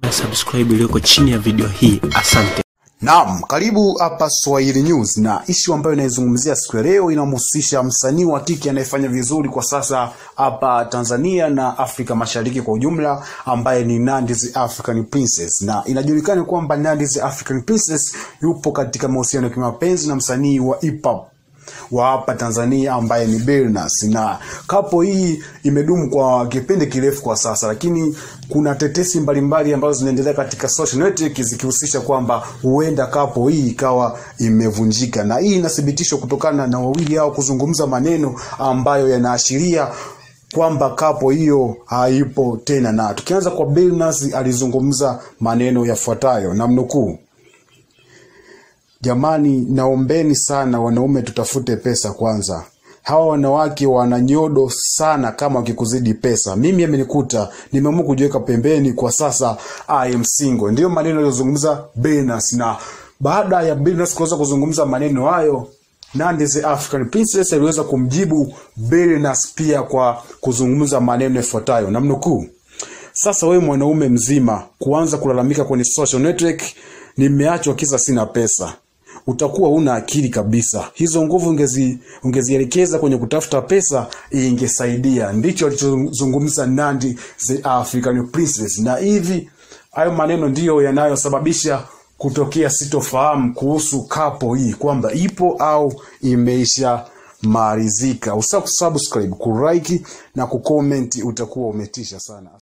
na subscribe iliyoko chini ya video hii. Asante. Naam, karibu hapa Swahili News, na ishu ambayo inaizungumzia siku ya leo inamhusisha msanii wa kike anayefanya vizuri kwa sasa hapa Tanzania na Afrika Mashariki kwa ujumla, ambaye ni Nandy's African Princess, na inajulikana kwamba Nandy's African Princess yupo katika mahusiano ya kimapenzi na msanii wa hip hop wa hapa Tanzania ambaye ni Billnass, na kapo hii imedumu kwa kipindi kirefu kwa sasa, lakini kuna tetesi mbalimbali ambazo zinaendelea katika social network zikihusisha kwamba huenda kapo hii ikawa imevunjika, na hii inathibitishwa kutokana na wawili hao kuzungumza maneno ambayo yanaashiria kwamba kapo hiyo haipo tena. Na tukianza kwa Billnass, alizungumza maneno yafuatayo, namnukuu: Jamani, naombeni sana wanaume, tutafute pesa kwanza. Hawa wanawake wana nyodo sana, kama wakikuzidi pesa. Mimi amenikuta, nimeamua kujiweka pembeni kwa sasa, I am single. Ndiyo maneno aliyozungumza Billnass, na baada ya Billnass kuweza kuzungumza maneno hayo Nandy's African Princess aliweza kumjibu Billnass pia kwa kuzungumza maneno yafuatayo, namnukuu: sasa wewe mwanaume mzima kuanza kulalamika kwenye social network, nimeachwa kisa sina pesa utakuwa una akili kabisa. Hizo nguvu ungezi ungezielekeza kwenye kutafuta pesa, ingesaidia. Ndicho alichozungumza Nandy the African Princess, na hivi hayo maneno ndiyo yanayosababisha kutokea sitofahamu kuhusu kapo hii kwamba ipo au imeisha malizika. Usahau kusubscribe, kulike na kucomment, utakuwa umetisha sana.